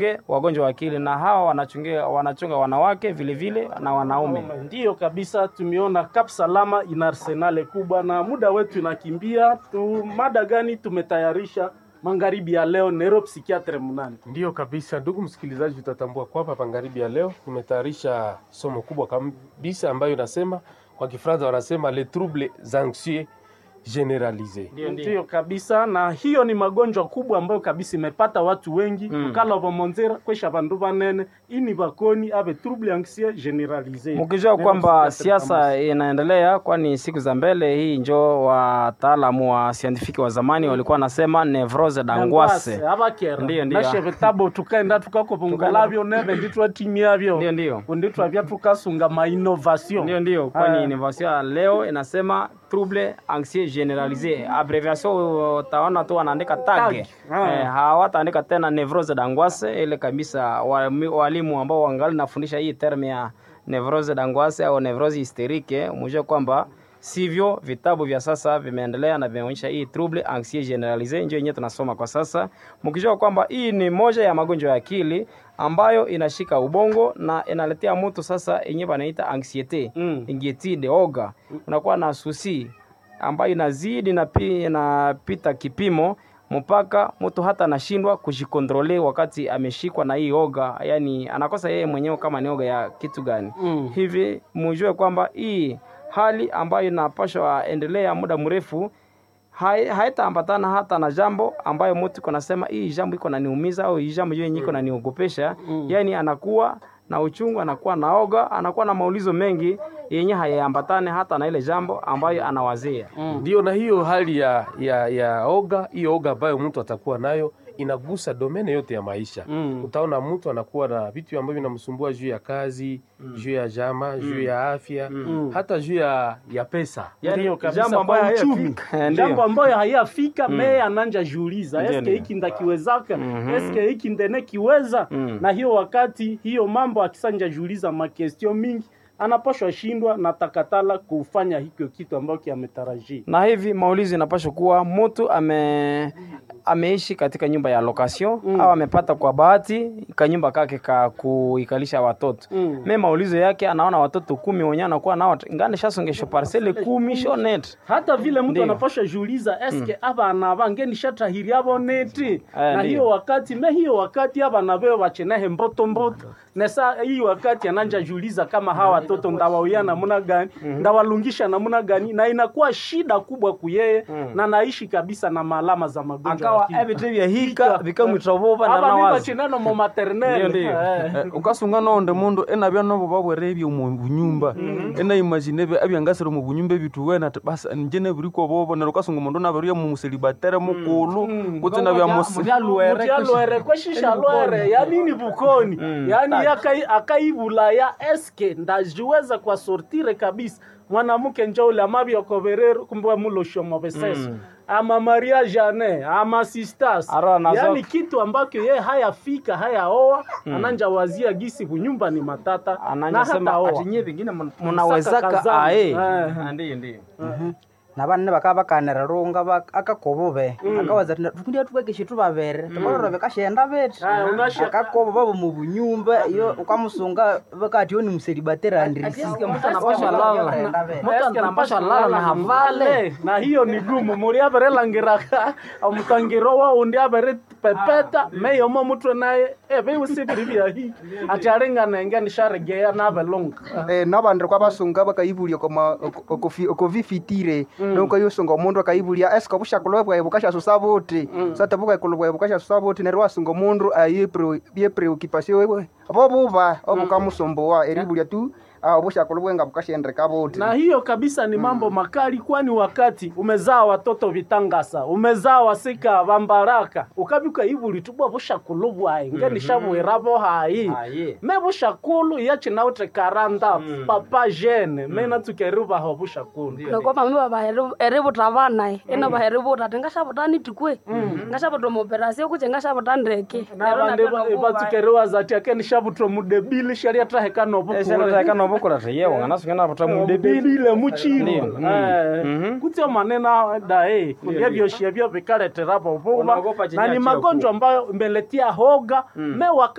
wagonjwa wa akili na hawa wanachungia wanachunga wanawake vile vile na wanaume. Ndiyo kabisa, tumeona Kap Salama ina arsenale kubwa na muda wetu inakimbia tu. Mada gani tumetayarisha magharibi ya leo? Nero psikiatre mnane. Ndiyo kabisa, ndugu msikilizaji, utatambua kwamba magharibi ya leo nimetayarisha somo kubwa kabisa ambayo inasema kwa Kifaransa wanasema les troubles anxieux generalise. Ndiyo kabisa, na hiyo ni magonjwa kubwa ambayo kabisa imepata watu wengi Mm. ukala vamonzera kwesha vandu vanene ini vakoni ave trouble anxieux generalise. Mkijua Nero kwamba psikiatre siasa pamoja. inaendelea, kwani siku za mbele hii njo wataalamu wa scientific wa zamani walikuwa wanasema nevrose d'angoisse. Dangwase, abakera Ndiyo, ndiyo. nashe vitabo tukaenda tukakopongolabyo neve nditwatimyavyo Ndio, ndio. unditwavya tukasunga mainnovation Ndio, ndio, kwani Ah. innovation ya leo inasema trouble anxieux generalise. Abbreviation utaona tu wanaandika tag. Tag. Ah. Eh, hawataandika tena nevrose d'angoisse ile kabisa. Wami- Walimu ambao wangali nafundisha hii term ya nevrose d'angoisse au nevrose hysterique, mjue kwamba sivyo vitabu vya sasa vimeendelea na vimeonyesha hii trouble anxieux generalise ndio yenyewe tunasoma kwa sasa, mkijua kwamba hii ni moja ya magonjwa ya akili ambayo inashika ubongo na inaletea mtu sasa yenyewe wanaita anxiety Mm. inquiétude, oga, unakuwa na susi ambayo inazidi na pi- inapita kipimo mpaka mtu hata anashindwa kujikontrole wakati ameshikwa na hii oga, yani anakosa yeye mwenyewe kama ni oga ya kitu gani. Mm. Hivi mujue kwamba hii hali ambayo inapashwa endelea muda mrefu hai- haitaambatana hata na jambo ambayo mtu iko nasema hii jambo iko naniumiza au hii jambo yenye iko naniogopesha. Yani anakuwa na uchungu, anakuwa na oga, anakuwa na maulizo mengi yenye hayaambatane hata na ile jambo ambayo anawazia. Ndio, na hiyo hali ya, ya, ya oga, hiyo oga ambayo mtu atakuwa nayo inagusa domene yote ya maisha. Mm. Utaona mtu anakuwa na vitu ambavyo vinamsumbua juu ya kazi, juu ya jama, juu ya afya, hata juu ya, ya pesa. Ndiyo kabisa, jambo ambayo kwa uchumi. hayafika. Ndiyo. jambo ambayo hayafika meye ananja jiuliza Ndiyo, eske ndiyo. hiki ndakiwezaka Mhm. eske hiki ndene kiweza Mm. na hiyo wakati hiyo mambo akisanja jiuliza makestio mingi anapashwa shindwa na takatala kufanya hikyo kitu ambacho ametarajia na hivi maulizo inapaswa kuwa mtu ame ameishi katika nyumba ya location Mm. au amepata kwa bahati kanyumba kake ka kuikalisha watoto Mm. me maulizo yake anaona watoto kumi wenyewe anakuwa nao ngane shasongesho parcele kumi shonet hata vile mtu Ndiyo. anapasha jiuliza eske abana bange shatahiri abo neti Eh, na ndiyo. hiyo wakati me hiyo wakati abana bewe bachenehe mboto mboto nesa hii wakati ananja jiuliza kama hawa watoto ndawauya namuna gani ndawalungisha namuna gani na inakuwa shida kubwa kuyeye na naishi kabisa na maalama za magonjwa ya akawa akili. ebite vyahika vikamwitrovova na aba nawazi bibachinano mu maternelle Ndiyo, ndiyo. Eh. Eh, ukasunga nonde mundu enabya nobo babwere ebyo mu bunyumba enayimagine ebyo ebyangasire mu bunyumba ebitu wena ati basa nje nebiriko bobo nero ukasunga mundu nabirya mu muselibatere mukulu kuti nabya musi mutyalwere kweshisha lwere yanini bukoni yani yakai- akaibulaya eske ndajiweza kwa sortire kabisa mwanamke njoule amabyokoberero kumbe muloshomo beseso ama maria jane ama sistas Aro nazo- yani kitu ambacho ye hayafika hayaoa ananja wazia gisi kunyumba ni matata na ananyasema hataoa ati nyie vingine mun- munawezaka kazana. ae Eh. ndiyo ndiyo na banne bakaba bakanira runga bak- akakobo be akawaza ati tukundia tukekeshe tubabere tubalora bekashenda beti Ah, unasha- akakobo babo mu bunyumba iyo ukamusunga bakati yo ni muselibatera andrisi Ati mtu anapasha lala. Mtu anapasha lala na havale na hiyo ni gumu muri aberelangiraka omutangiro wa undi abere pepeta meyomo mutwe naye ebe usibiri byahi ati arenganenge nisharegeya nabelonga eh, nabandi kwabasunga bakaibulia koma okovifitire nokaiusunga omundu akaibulia eske obushakulwa bwaye bukashasusa buti sata bukaikulu bwaye bukashasusa buti neryo wasunga omundu byepreoccupation bwe abo buba obukamusumbuwa eribulia tu ah, obushakulu bwe nga bukashendeka buti na hiyo kabisa ni mambo makali kwani wakati umezaa watoto vitangasa umezaa wasika bambaraka ukabika ibuli tubwa bushakulu bwaye nge nishabwirabo hayi Aye. me bushakulu yachinaute karanda papa jene mena tukeribaho bushakulu nokopa mi babaheributa banae eno baheributa ati ngashabuta nitikwe ngashabuta omoperasio kuche ngashabuta ndeke nabandi batukeriwaza ati ake nishabutwa mudebili sharia traheka nobukuwe esharataka vukula teyewo nganasikana vota mudebili debile muchiro Ndio. Eh, Mhm. kutio maneno dae vyevyoshia vyo vikaletera vovuva Unaogopa chenye na ni achia magonjwa ambayo imeletia hoga me